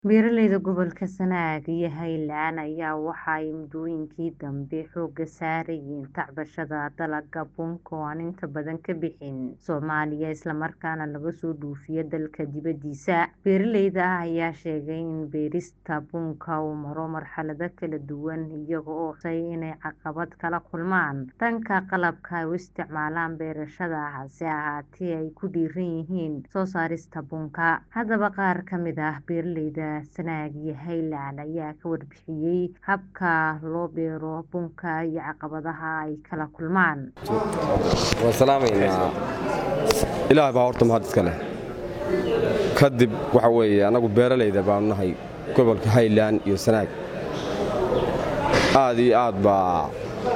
Beeralayda gobolka Sanaag iyo Highland ayaa waxa ay muddooyinkii dambe xoogga saarayeen tacbashada dalagga bunka oo aan inta badan ka bixin Soomaaliya isla markaana laga soo dhoofiyo dalka dibadiisa. Beeralayda ayaa sheegay in beerista bunka uu maro marxalado kala duwan iyaga oo xusay inay caqabad kala kulmaan dhanka qalabka ay u isticmaalaan beerashada hase ahaatee ay ku dhiiran yihiin soo saarista bunka. Haddaba qaar ka mid ah beeralayda Sanaag iyo Highland ayaa ka warbixiyay habka loo beero bunka iyo caqabadaha ay kala kulmaan. waan salaamaynaa ilaah baa horta mahad iska leh kadib waxa weeye annagu beeralayda baanu nahay gobolka Highland iyo Sanaag aad iyo aad baa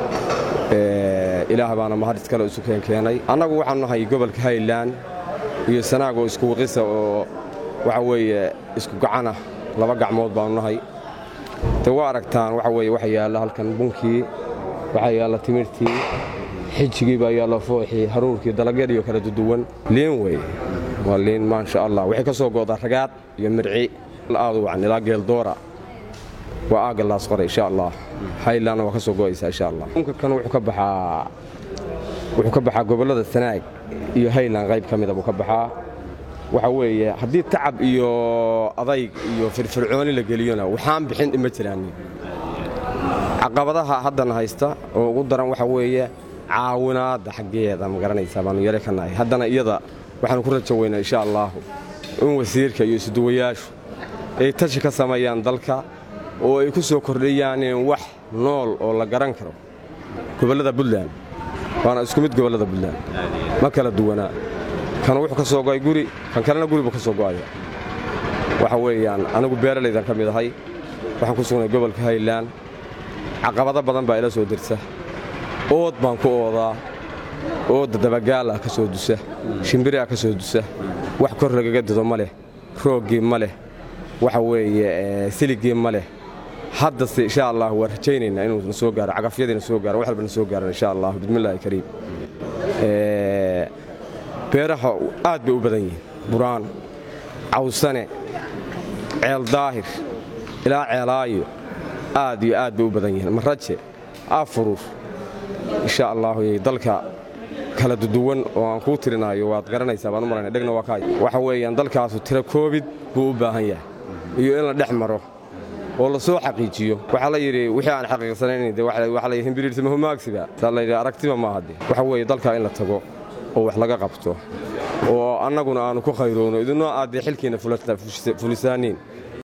ilaah baana mahad iskale isu keenkeenay annagu waxaanu nahay gobolka Highland iyo Sanaag oo isku waqisa oo waxa weeye isku gacana laba gacmood baanu nahay de waa aragtaan waxa weeye waxa yaalla halkan bunkii waxaa yaalla timirtii xijigii baa yaalla fooxii haruurkii dalagyadii oo kala duduwan liin wey waa liin maasha allah waxay ka soo goodaa ragaad iyo mirci aad u wacan ilaa geeldoora waa aagalaas qoray insha allah highlandna waa ka soo go'aysaa insha allah bunka kan wuxuu ka baxaa wuxuu ka baxaa gobollada sanaag iyo highland qayb ka mida buu ka baxaa waxa weeye haddii tacab iyo adayg iyo firfircooni la geliyona waxaan bixin ima jiraan caqabadaha haddana haysta oo ugu daran waxa weeye caawinaadda xaggeeda ma garanaysaa baanu yare ka nahay haddana iyada waxaanu ku rajo weynaa insha allaahu in wasiirka iyo isuduwayaashu ay tashi ka sameeyaan dalka oo ay ku soo kordhiyaan wax nool oo la garan karo gobollada buntland waana isku mid gobollada buntland ma kala duwanaa kan wuxuu ka soo go'ay guri kan kalena guri buu ka soo go'aya waxa weeyaan anigu beeralaydan ka mid ahay waxaan ku sugnay gobolka highland caqabado badan baa ila soo dirta ood baan ku oodaa ooda dabagaal ah ka soo dusa shimbiri ah ka soo dusa wax kor lagaga dido ma leh rooggii ma leh waxa weeye siligii ma leh haddase insha allah waan rajaynaynaa inuu na soo gaaro cagafyadiina soo gaaro wax walba na soo gaaran insha allah bismillaahi kariim beeraha aad bay u badan yihiin buraan cawsane ceel daahir ilaa ceelaayo aad iyo aad bay u badan yihiin maraje afurur insha allahu dalka kala duduwan oo aan kuu tirinaayo waad garanaysaa baan u malayna dhegna waa kaay waxa weeyaan dalkaasu tira koobid buu u baahan yahay iyo in la dhex maro oo la soo xaqiijiyo waxaa la yidhi wixii aan xaqiiqsanayn de waxa la yidhi himbiriirtama humaagsiba saa la yidhi aragtiba maaha de waxa weeye dalka in la tago oo wax laga qabto oo annaguna aanu ku khayroono idinoo aad dee xilkiinna fulisaaniin